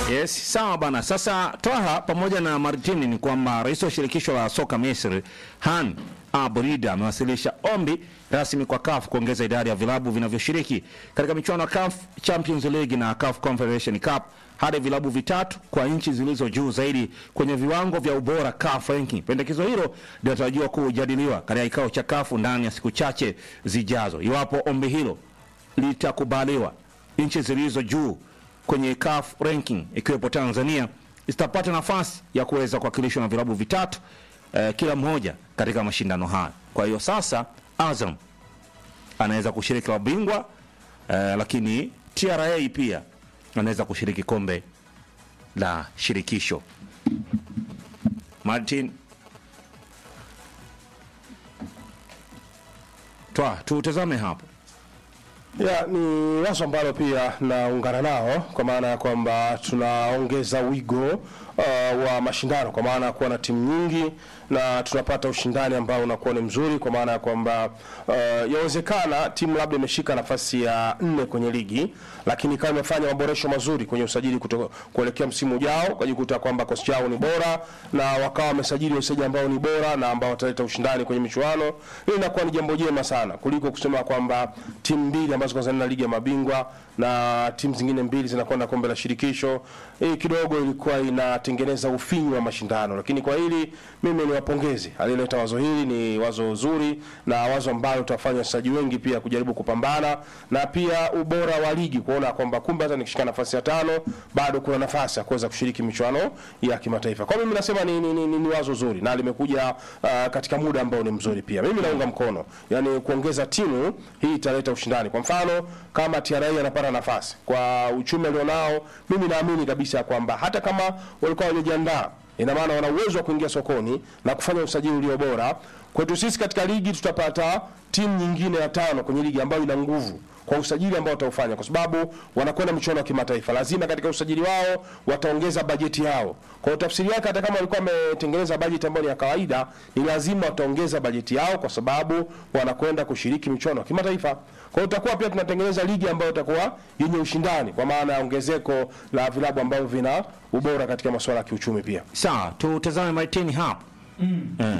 Yes, sawa bana. Sasa Twaha pamoja na Martini ni kwamba rais wa shirikisho la soka Misri Han Abrida amewasilisha ombi rasmi kwa CAF kuongeza idadi ya vilabu vinavyoshiriki katika michuano ya CAF Champions League na CAF Confederation Cup hadi vilabu vitatu kwa nchi zilizo juu zaidi kwenye viwango vya ubora CAF ranking. Pendekezo hilo linatarajiwa kujadiliwa katika kikao cha CAF ndani ya siku chache zijazo. Iwapo ombi hilo litakubaliwa, nchi zilizo juu kwenye CAF ranking ikiwepo Tanzania zitapata nafasi ya kuweza kuwakilishwa na vilabu vitatu eh, kila mmoja katika mashindano haya. Kwa hiyo sasa Azam anaweza kushiriki la bingwa eh, lakini TRA pia anaweza kushiriki kombe la shirikisho. Martin Twa, tutazame hapo. Ya, ni wazo ambalo pia naungana nao kwa maana ya kwamba tunaongeza wigo uh, wa mashindano kwa maana ya kuwa na timu nyingi na tunapata ushindani ambao unakuwa ni mzuri kwa maana ya kwamba uh, yawezekana timu labda imeshika nafasi ya nne kwenye ligi lakini kama imefanya maboresho mazuri kwenye usajili kuto, kuelekea msimu ujao ukajikuta kwamba kosi chao ni bora na wakawa wamesajili wachezaji ambao ni bora na ambao wataleta ushindani kwenye michuano, hii inakuwa ni jambo jema sana kuliko kusema kwamba timu mbili ambazo kwanza na ligi ya mabingwa na timu zingine mbili zinakwenda kombe la shirikisho. Hii kidogo ilikuwa inatengeneza ufinyu wa mashindano, lakini kwa hili mimi ni wapongezi aliyeleta wazo hili, ni wazo zuri na wazo ambalo tutafanya wachezaji wengi pia kujaribu kupambana na pia ubora wa ligi kuona kwamba kumbe hata nikishika nafasi ya tano bado kuna nafasi ya kuweza kushiriki michuano ya kimataifa. Kwa mimi nasema ni, ni, ni, ni, ni wazo zuri na limekuja uh, katika muda ambao ni mzuri pia. Mimi naunga mkono, yani kuongeza timu hii italeta ushindani. Kwa mfano kama TRA anapata nafasi kwa uchumi alionao, mimi naamini kabisa kwamba hata kama walikuwa hawajajiandaa ina maana wana uwezo wa kuingia sokoni na kufanya usajili ulio bora. Kwetu sisi katika ligi tutapata timu nyingine ya tano kwenye ligi ambayo ina nguvu kwa usajili ambao wataufanya, kwa sababu wanakwenda michuano ya kimataifa, lazima katika usajili wao wataongeza bajeti yao. Kwa hiyo tafsiri yake, hata kama walikuwa wametengeneza bajeti ambayo ni ya kawaida, ni lazima wataongeza bajeti yao, kwa sababu wanakwenda kushiriki michuano ya kimataifa. Kwa hiyo tutakuwa pia tunatengeneza ligi ambayo itakuwa yenye ushindani, kwa maana ya ongezeko la vilabu ambavyo vina ubora katika masuala ya kiuchumi pia. Sawa, tutazame Martin hapo. Eh.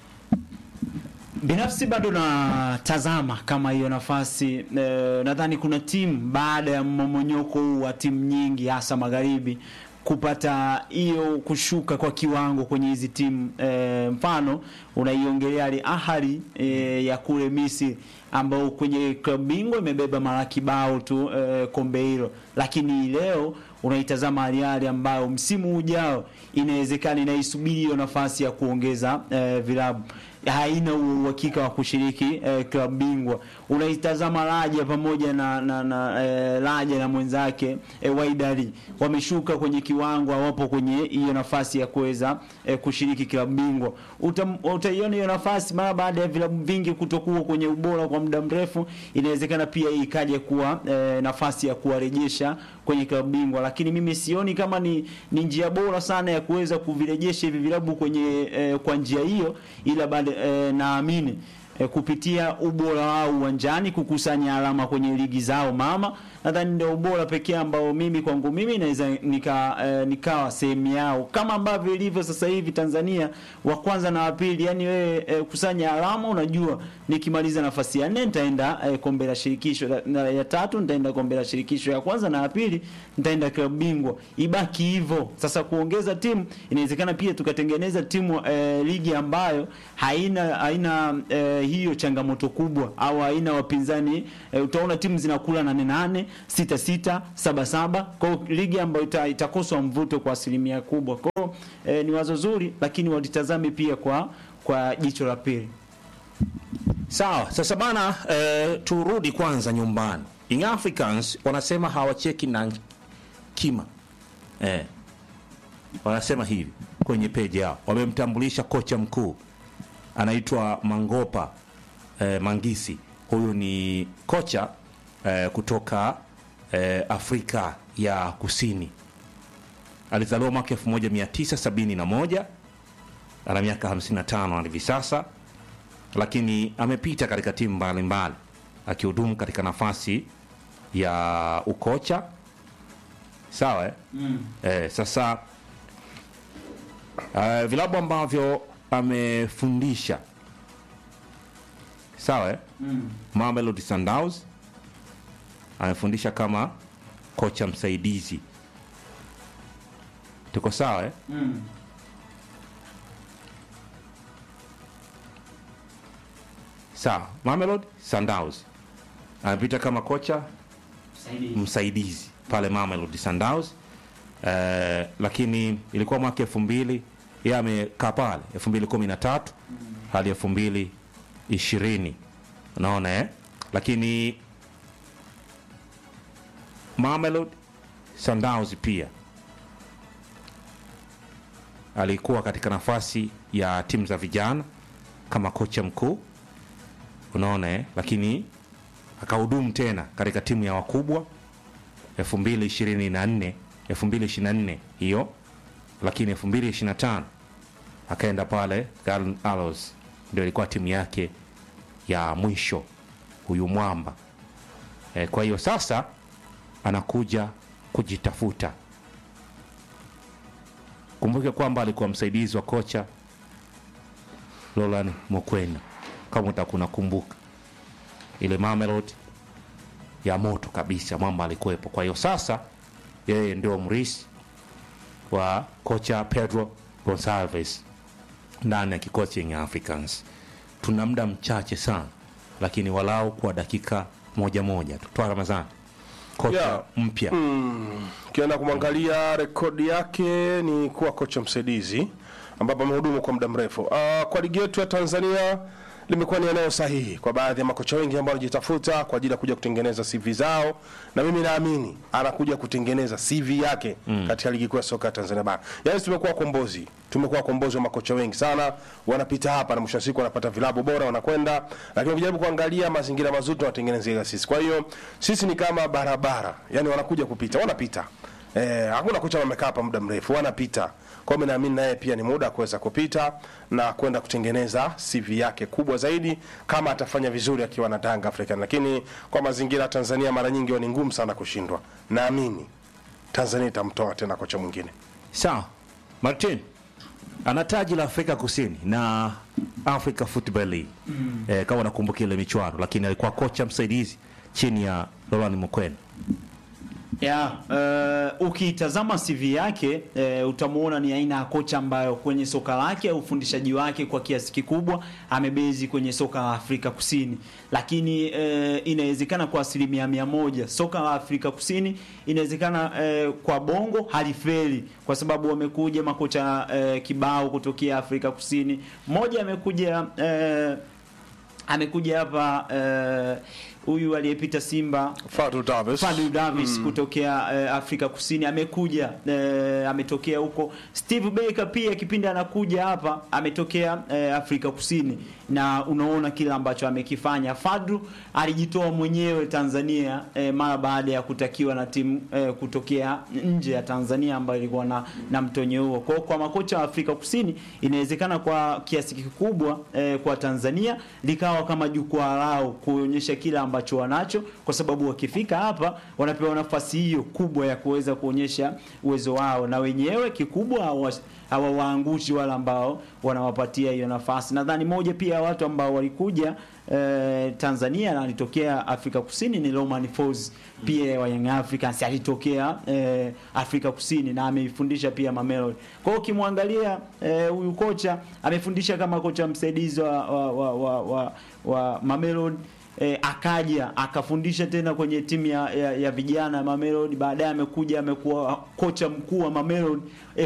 Binafsi bado natazama kama hiyo nafasi eh, nadhani kuna timu baada ya mmomonyoko huu wa timu nyingi hasa magharibi kupata hiyo kushuka kwa kiwango kwenye hizi timu eh, mfano unaiongelea Al Ahly eh, ya kule Misri ambao kwenye klabu bingwa imebeba mara kibao tu eh, kombe hilo, lakini leo unaitazama Al Ahly ambayo msimu ujao inawezekana inaisubiri hiyo nafasi ya kuongeza eh, vilabu haina uhakika wa kushiriki eh, klabu bingwa. Unaitazama Raja pamoja na na, na eh, Raja na mwenzake eh, Waidari wameshuka kwenye kiwango, hawapo kwenye hiyo nafasi ya kuweza eh, kushiriki klabu bingwa. Uta- Utaiona hiyo nafasi mara baada ya vilabu vingi kutokuwa kwenye ubora kwa muda mrefu, inawezekana pia hii ikaja kuwa eh, nafasi ya kuwarejesha kwenye klabu bingwa, lakini mimi sioni kama ni, ni njia bora sana ya kuweza kuvirejesha hivi vilabu kwenye eh, kwa njia hiyo, ila bado eh, naamini eh, kupitia ubora wao uwanjani kukusanya alama kwenye ligi zao mama, nadhani ndio ubora pekee ambao mimi kwangu mimi naweza nika, eh, nikawa sehemu yao kama ambavyo ilivyo sasa hivi Tanzania wa kwanza na wa pili. Yani wewe eh, kusanya alama, unajua nikimaliza nafasi ya nne nitaenda eh, kombe la shirikisho la, na ya tatu nitaenda kombe la shirikisho ya kwanza na ya pili nitaenda klabu bingwa, ibaki hivyo. Sasa kuongeza timu inawezekana pia tukatengeneza timu eh, ligi ambayo haina haina eh, hiyo changamoto kubwa au haina wapinzani eh, utaona timu zinakula nane nane sita sita saba saba kwa hiyo ligi ambayo ita, itakosa mvuto kwa asilimia kubwa. Kwa hiyo eh, ni wazo zuri, lakini walitazame pia kwa kwa jicho la pili. Sawa, sasa bana eh, turudi kwanza nyumbani. Young Africans wanasema hawacheki na kima eh, wanasema hivi kwenye peji yao, wamemtambulisha kocha mkuu anaitwa Mangopa eh, Mangisi. Huyu ni kocha eh, kutoka eh, Afrika ya Kusini. Alizaliwa mwaka 1971 ana miaka 55 hadi hivi sasa lakini amepita katika timu mbalimbali akihudumu katika nafasi ya ukocha sawa eh? Eh, sasa uh, vilabu ambavyo amefundisha sawa eh? Mamelodi Sundowns amefundisha kama kocha msaidizi tuko sawa eh? sawa Mamelodi Sundowns amepita kama kocha msaidizi pale Mamelodi Sundowns eh, lakini ilikuwa mwaka elfu mbili yeye amekaa pale elfu mbili kumi na tatu hadi elfu mbili ishirini unaona eh? lakini Mamelodi Sundowns pia alikuwa katika nafasi ya timu za vijana kama kocha mkuu unaona eh? lakini akahudumu tena katika timu ya wakubwa 2024 2024 hiyo lakini 2025 akaenda pale Garden Arrows ndio ilikuwa timu yake ya mwisho huyu mwamba e, kwa hiyo sasa anakuja kujitafuta kumbuke kwamba alikuwa msaidizi wa kocha Roland Mokwena kama utakuwa kumbuka ile Mamelodi ya moto kabisa, mwamba alikuwepo. Kwa hiyo sasa yeye ndio mrisi wa kocha Pedro Gonçalves ndani ya kikosi yenye Africans. Tuna muda mchache sana, lakini walau kwa dakika moja moja tu. Toa Ramadhani, kocha Yeah. mpya ukienda kumwangalia rekodi yake ni kuwa kocha msaidizi ambapo amehudumu kwa muda mrefu. Uh, kwa ligi yetu ya Tanzania limekuwa ni eneo sahihi kwa baadhi ya makocha wengi ambao wanajitafuta kwa ajili ya kuja kutengeneza CV zao, na mimi naamini anakuja kutengeneza CV yake katika ligi kuu ya soka ya Tanzania bara. Yaani tumekuwa kombozi, tumekuwa kombozi wa makocha wengi sana, wanapita hapa na mwisho wa siku wanapata vilabu bora wanakwenda, lakini ukijaribu kuangalia mazingira mazuri tunawatengenezea sisi. Kwa hiyo sisi ni kama barabara, yani wanakuja kupita, wanapita Eh, hakuna kocha wamekaa hapa muda mrefu, wanapita. Kwa hiyo mimi naamini naye pia ni muda wa kuweza kupita na kwenda kutengeneza CV yake kubwa zaidi kama atafanya vizuri akiwa na Tanga African. Lakini kwa mazingira ya Tanzania mara nyingi huwa ni ngumu sana kushindwa. Naamini Tanzania itamtoa tena kocha mwingine. sawa. Martin ana taji la Afrika Kusini na Africa Football League eh, kama unakumbuka ile michuano, lakini alikuwa kocha msaidizi chini ya Laurent Mokwena. ya uh, ukitazama CV yake uh, utamuona ni aina ya kocha ambayo kwenye soka lake au ufundishaji wake kwa kiasi kikubwa amebezi kwenye soka la Afrika Kusini, lakini uh, inawezekana kwa asilimia mia moja soka la Afrika Kusini inawezekana uh, kwa bongo halifeli kwa sababu wamekuja makocha uh, kibao kutokea Afrika Kusini. Mmoja amekuja uh, amekuja hapa eh, huyu aliyepita Simba Fadlu Davis. Fadlu Davis kutokea eh, Afrika Kusini amekuja eh, ametokea huko. Steve Baker pia kipindi anakuja hapa ametokea eh, Afrika Kusini, na unaona kile ambacho amekifanya. Fadlu alijitoa mwenyewe Tanzania eh, mara baada ya kutakiwa na timu eh, kutokea nje ya Tanzania ambayo ilikuwa na, na mtonyo huo. Kwa hiyo kwa makocha wa Afrika Kusini inawezekana kwa kiasi kikubwa eh, kwa Tanzania likawa kama jukwaa lao kuonyesha kile ambacho wanacho, kwa sababu wakifika hapa wanapewa nafasi hiyo kubwa ya kuweza kuonyesha uwezo wao, na wenyewe kikubwa hawa- hawawaangushi wale ambao wanawapatia hiyo nafasi. Nadhani moja pia ya watu ambao walikuja eh, Tanzania na alitokea Afrika Kusini ni Romain Folz pia wa Young Africans alitokea eh, Afrika Kusini na ameifundisha pia Mamelodi. Kwa hiyo ukimwangalia eh, huyu kocha amefundisha kama kocha msaidizi wa, wa, wa, wa, wa, wa Mamelodi E, akaja akafundisha tena kwenye timu ya, ya, ya vijana ya Mamelodi. Baadaye amekuja amekuwa kocha mkuu wa Mamelodi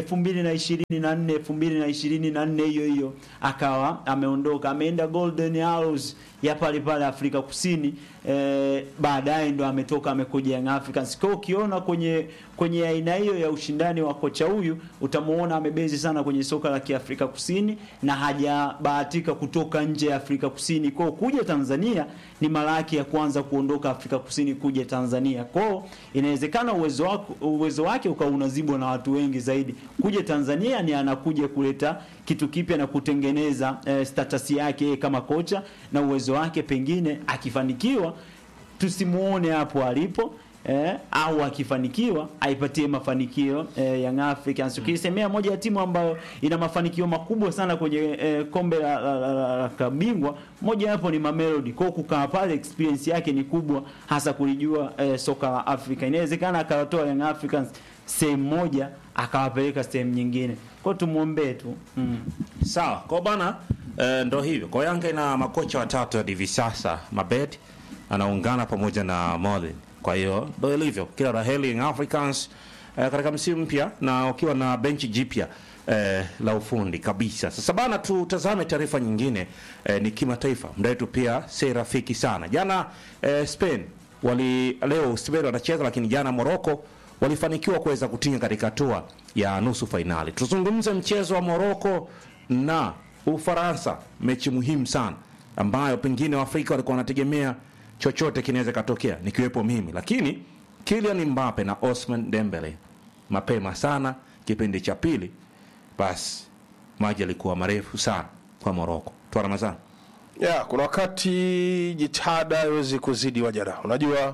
2024 2024 hiyo hiyo akawa ameondoka, ameenda Golden Arrows ya pale pale Afrika Kusini. E, baadaye ndo ametoka amekuja Young Africans. Kwa hiyo ukiona kwenye kwenye aina hiyo ya ushindani wa kocha huyu utamuona amebezi sana kwenye soka la Kiafrika Kusini na hajabahatika kutoka nje ya Afrika Kusini. Kwa hiyo kuja Tanzania ni mara yake ya kwanza kuondoka Afrika Kusini kuja Tanzania. Kwa hiyo inawezekana uwezo wake uwezo wake ukawa unazibwa na watu wengi zaidi. Kuja Tanzania ni anakuja kuleta kitu kipya na kutengeneza eh, status yake yeye kama kocha na uwezo wake, pengine akifanikiwa tusimuone hapo alipo eh, au akifanikiwa aipatie mafanikio eh, Young Africans. Ukisemea moja ya timu ambayo ina mafanikio makubwa sana kwenye eh, kombe la, la, la, la, la klabu bingwa, moja hapo ni Mamelodi. Kwa hiyo kukaa pale experience yake ni kubwa, hasa kulijua eh, soka la Afrika. Inawezekana akawatoa Young Africans sehemu moja akawapeleka sehemu nyingine. Kwa hiyo tumuombee tu mm. Sawa, kwa bana eh, ndo hivyo. Kwa Yanga ina makocha watatu hadi hivi sasa. Mabed anaungana pamoja na Molin. Kwa hiyo ndo ilivyo. Kila raheli Young Africans eh, katika msimu mpya na ukiwa na benchi jipya eh, la ufundi kabisa. Sasa bana, tutazame taarifa nyingine eh, ni kimataifa. Muda wetu pia si rafiki sana. Jana eh, Spain wali leo Spain wanacheza, lakini jana Morocco walifanikiwa kuweza kutinga katika hatua ya nusu fainali. Tuzungumze mchezo wa Morocco na Ufaransa, mechi muhimu sana ambayo pengine Waafrika walikuwa wanategemea chochote kinaweza katokea, nikiwepo mimi, lakini Kylian Mbappe na Osman Dembele mapema sana kipindi cha pili, basi maji yalikuwa marefu sana kwa Morocco. Twa Ramadhani. ya kuna wakati jitihada haiwezi kuzidi wajada. Unajua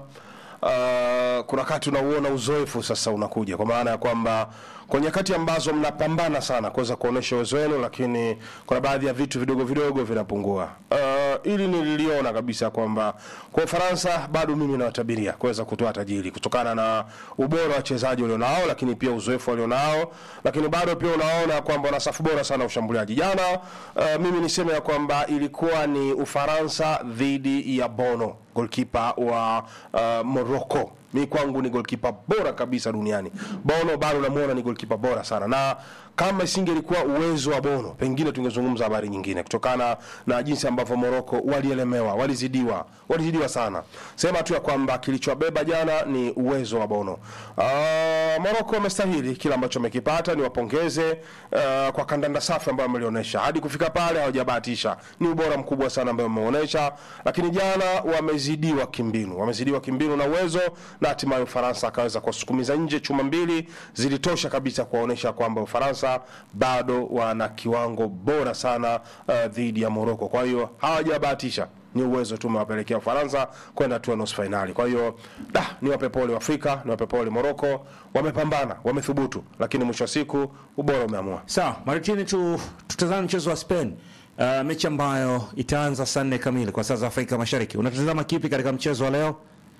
uh, kuna wakati unauona uzoefu sasa unakuja, kwa maana ya kwamba kwa nyakati ambazo mnapambana sana kuweza kuonesha uwezo wenu, lakini kuna baadhi ya vitu vidogo vidogo vinapungua. Uh, ili nililiona kabisa kwamba kwa Ufaransa bado mimi nawatabiria kuweza kutoa tajiri kutokana na ubora wa wachezaji walionao, lakini pia uzoefu walionao, lakini bado pia unaona kwamba wana safu bora sana ya ushambuliaji. Jana uh, mimi niseme ya kwamba ilikuwa ni Ufaransa dhidi ya Bono golkipa wa uh, Morocco. Mi kwangu ni golkipa bora kabisa duniani. Bono bado namuona ni golkipa bora sana, na kama isingelikuwa uwezo wa Bono, pengine tungezungumza habari nyingine, kutokana na jinsi ambavyo Morocco walielemewa, walizidiwa, walizidiwa sana. Sema tu ya kwamba kilichobeba jana ni uwezo wa Bono. Uh, Morocco wamestahili kila ambacho wamekipata, ni wapongeze uh, kwa kandanda safi ambayo wamelionyesha hadi kufika pale, hawajabahatisha. Ni ubora mkubwa sana ambao wameonyesha, lakini jana wamezidiwa kimbinu, wamezidiwa kimbinu na uwezo, na hatimaye Ufaransa akaweza kuwasukumiza nje. Chuma mbili zilitosha kabisa kuwaonyesha kwamba Ufaransa bado wana kiwango bora sana uh, dhidi ya Morocco. Kwa hiyo hawajabahatisha ni uwezo tu umewapelekea Ufaransa kwenda tu nusu fainali. Kwa hiyo da, ni wape pole Afrika, ni wape pole Morocco, wamepambana, wamethubutu, lakini mwisho wa siku ubora umeamua. Sawa, Maritini, tu, tutazame mchezo wa Spain. Uh, mechi ambayo itaanza saa nne kamili kwa saa za Afrika Mashariki. Unatazama kipi katika mchezo wa leo?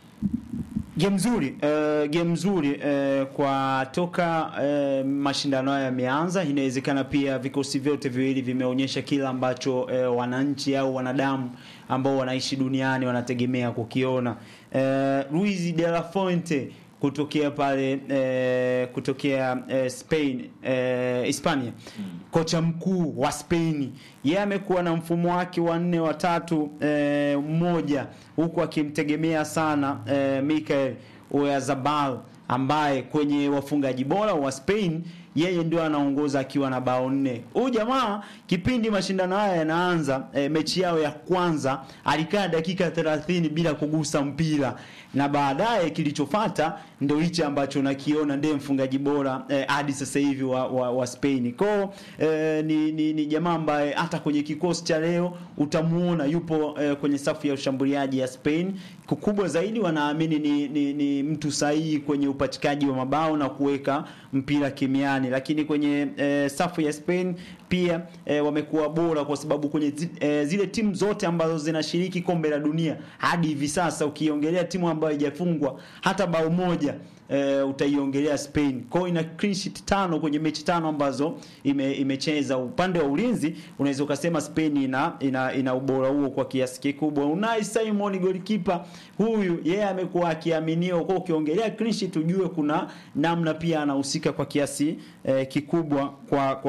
Game nzuri uh, game nzuri uh, kwa toka uh, mashindano haya yameanza, inawezekana pia vikosi vyote viwili vimeonyesha kila ambacho uh, wananchi au wanadamu ambao wanaishi duniani wanategemea kukiona. Uh, Luis de la Fuente kutokea pale eh, kutokea eh, Spain eh, Hispania kocha mkuu wa Spain yeye amekuwa na mfumo wake wa nne wa tatu eh, mmoja huku akimtegemea sana eh, Mikel Oyarzabal ambaye kwenye wafungaji bora wa Spain yeye ndio anaongoza akiwa na bao nne. Huyu jamaa kipindi mashindano haya yanaanza, e, mechi yao ya kwanza alikaa dakika 30 bila kugusa mpira, na baadaye kilichofuata ndio hichi ambacho nakiona ndiye mfungaji bora e, hadi sasa hivi wa, wa, wa Spain. Kwa e, ni, ni, ni jamaa ambaye hata kwenye kikosi cha leo utamuona yupo e, kwenye safu ya ushambuliaji ya Spain. Kikubwa zaidi wanaamini ni, ni, ni mtu sahihi kwenye upatikaji wa mabao na kuweka mpira kimiani lakini kwenye e, safu ya Spain pia e, wamekuwa bora kwa sababu kwenye zi, e, zile timu zote ambazo zinashiriki kombe la dunia hadi hivi sasa, ukiongelea timu ambayo haijafungwa hata bao moja e, utaiongelea Spain. Kwa hiyo ina clean sheet tano kwenye mechi tano ambazo ime, imecheza. Upande wa ulinzi unaweza ukasema Spain ina, ina, ina ubora huo kwa kiasi kikubwa. Unai Simon goalkeeper huyu yeye yeah, amekuwa akiaminiwa. Kwa ukiongelea clean sheet ujue kuna namna pia anahusika kwa kiasi eh, kikubwa kwa, kwa